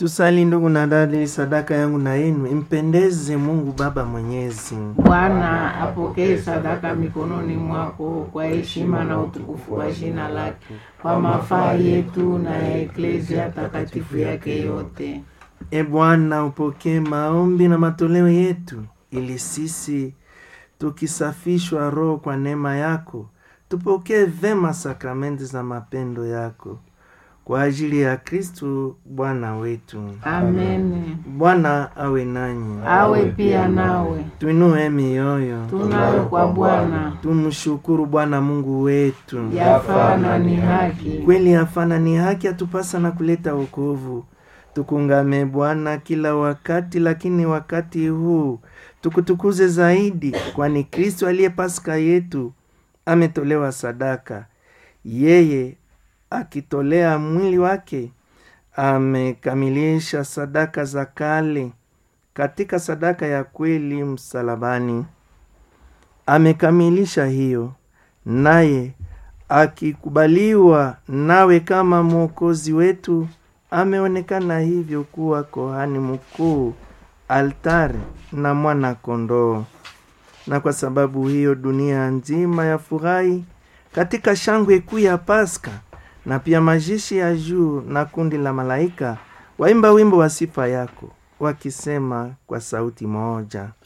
Tusali ndugu na dada, ili sadaka yangu na yenu impendeze Mungu Baba Mwenyezi. Bwana apokee sadaka mikononi mwako kwa heshima na utukufu wa jina lake, kwa mafaa yetu na ya eklezia takatifu yake yote. E Bwana, upokee maombi na matoleo yetu, ili sisi tukisafishwa roho kwa neema yako tupokee vema sakramenti za mapendo yako kwa ajili ya Kristu Bwana wetu. Amen. Bwana awe nanyi, Awe pia nawe. tuinue mioyo, Tunayo kwa Bwana tumshukuru Bwana Mungu wetu. yafaa na ni haki. Kweli hafana ni haki atupasa na kuleta wokovu. Tukungame Bwana kila wakati, lakini wakati huu tukutukuze zaidi, kwani Kristo aliye Pasaka yetu ametolewa sadaka. Yeye akitolea mwili wake amekamilisha sadaka za kale katika sadaka ya kweli msalabani. Amekamilisha hiyo, naye akikubaliwa nawe kama mwokozi wetu, ameonekana hivyo kuwa kohani mkuu, altari na mwana kondoo. Na kwa sababu hiyo dunia nzima yafurahi katika shangwe kuu ya Pasaka, na pia majeshi ya juu na kundi la malaika waimba wimbo wa sifa yako, wakisema kwa sauti moja